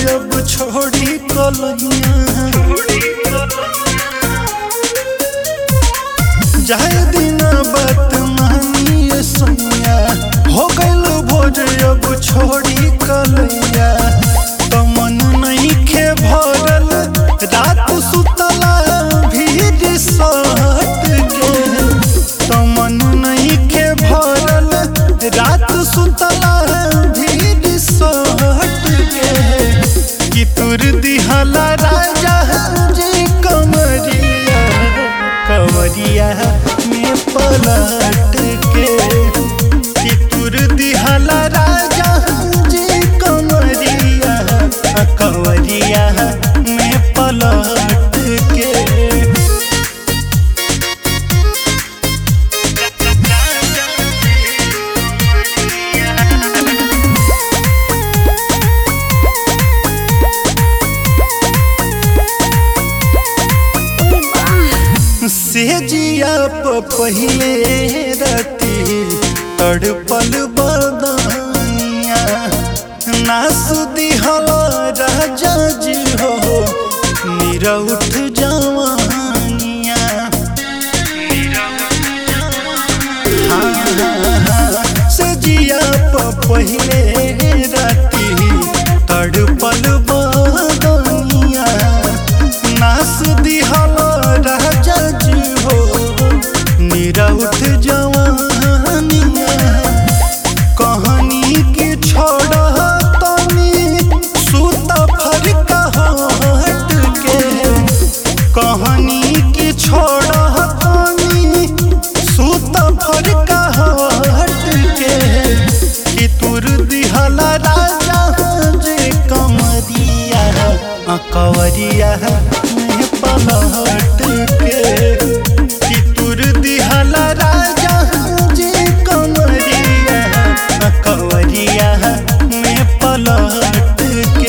अब छोड़ी कलैया जाए दिन बात मानिए सैया हो गइल भोज अब छोड़ी कलैया तो मन नहीं खे भरल रात सुतला भीड़ सहट के तो मन नहीं खे भरल रात सुतला भीड़ सहट के कि तुर दिहला राजा जी कमरिया कमरिया में पलट के कि तुर दिहला राजा जी कमरिया कमरिया में पलट के सेजिया प पहिले रती तड़पल बदनिया नास दिहल राजा जी हो निरउठ जवानिया हाँ, हाँ, हाँ, सेजिया प पहिले रती तड़पल बदनिया नास दिहल राजा जी हो निरउठ जवानिया कहानी की छोड़ तनी सूत फरका हट के कहानी की छोड़ तनी सूत फरका हट के कि तुर दिहला राजा जे कमरिया कवरिया में पलट के कि तुर दिहला राजा जे कमरिया कवरिया में पलट के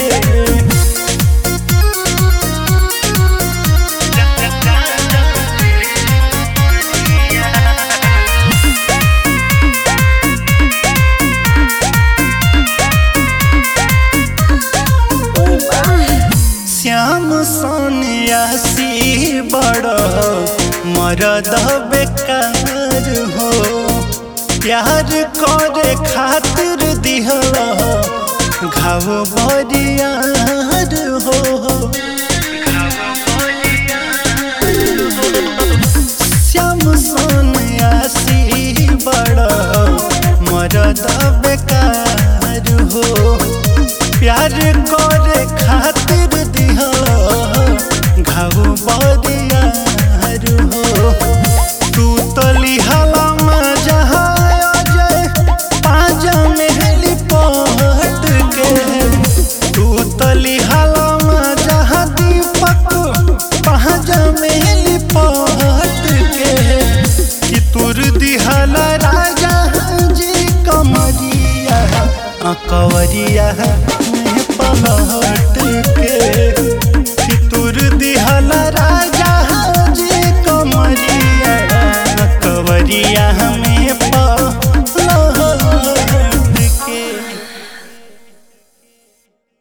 श्याम सोनियासी बड़ मरद बेकार हो प्यार करे खातिर दिहल घाव बरियार हो श्याम सोनियासी बड़ मरद बेकार हो प्यार करे खातिर